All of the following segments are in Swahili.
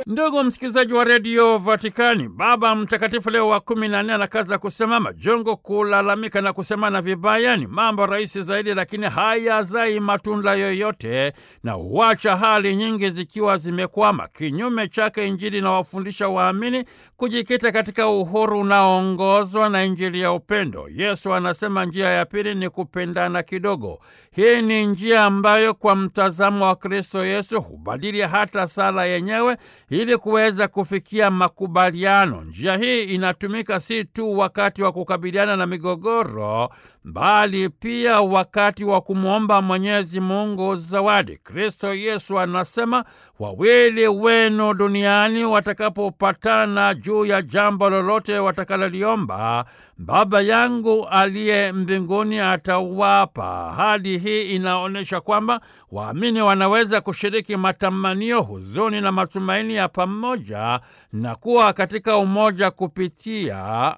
Ndugu msikilizaji wa redio Vatikani, Baba Mtakatifu Leo wa kumi na nne anakaza kusema majongo, kulalamika na kusemana vibaya ni mambo rahisi zaidi, lakini hayazai matunda yoyote na huacha hali nyingi zikiwa zimekwama. Kinyume chake, Injili inawafundisha waamini kujikita katika uhuru unaoongozwa na Injili ya upendo. Yesu anasema njia ya pili ni kupendana kidogo. Hii ni njia ambayo kwa mtazamo wa Kristo Yesu hubadili hata sala yenyewe ili kuweza kufikia makubaliano. Njia hii inatumika si tu wakati wa kukabiliana na migogoro, bali pia wakati wa kumwomba Mwenyezi Mungu zawadi. Kristo Yesu anasema wawili wenu duniani watakapopatana juu ya jambo lolote watakaloliomba, Baba yangu aliye mbinguni atawapa. Hadi hii inaonyesha kwamba waamini wanaweza kushiriki matamanio, huzuni na matumaini ya pamoja na kuwa katika umoja kupitia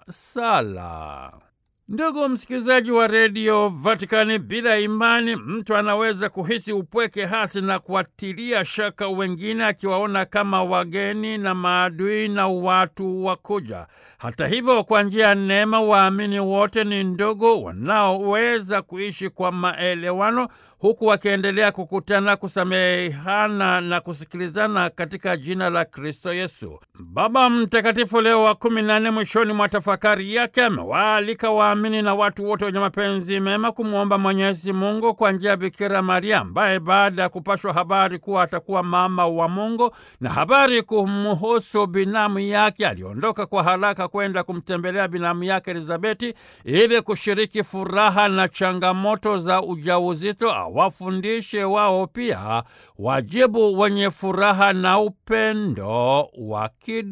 sala. Ndugu msikilizaji wa redio Vatikani, bila imani mtu anaweza kuhisi upweke hasi na kuwatilia shaka wengine, akiwaona kama wageni na maadui na watu wakuja. Hata hivyo, kwa njia ya neema, waamini wote ni ndugu wanaoweza kuishi kwa maelewano huku wakiendelea kukutana, kusamehana na kusikilizana katika jina la Kristo Yesu. Baba Mtakatifu Leo wa kumi na nne mwishoni mwa tafakari yake amewaalika waamini na watu wote wenye mapenzi mema kumwomba Mwenyezi Mungu kwa njia ya Bikira Maria ambaye baada ya kupashwa habari kuwa atakuwa mama wa Mungu na habari kumhusu binamu yake, aliondoka kwa haraka kwenda kumtembelea binamu yake Elizabeti ili kushiriki furaha na changamoto za ujauzito wafundishe wao pia wajibu wenye furaha na upendo wa kidu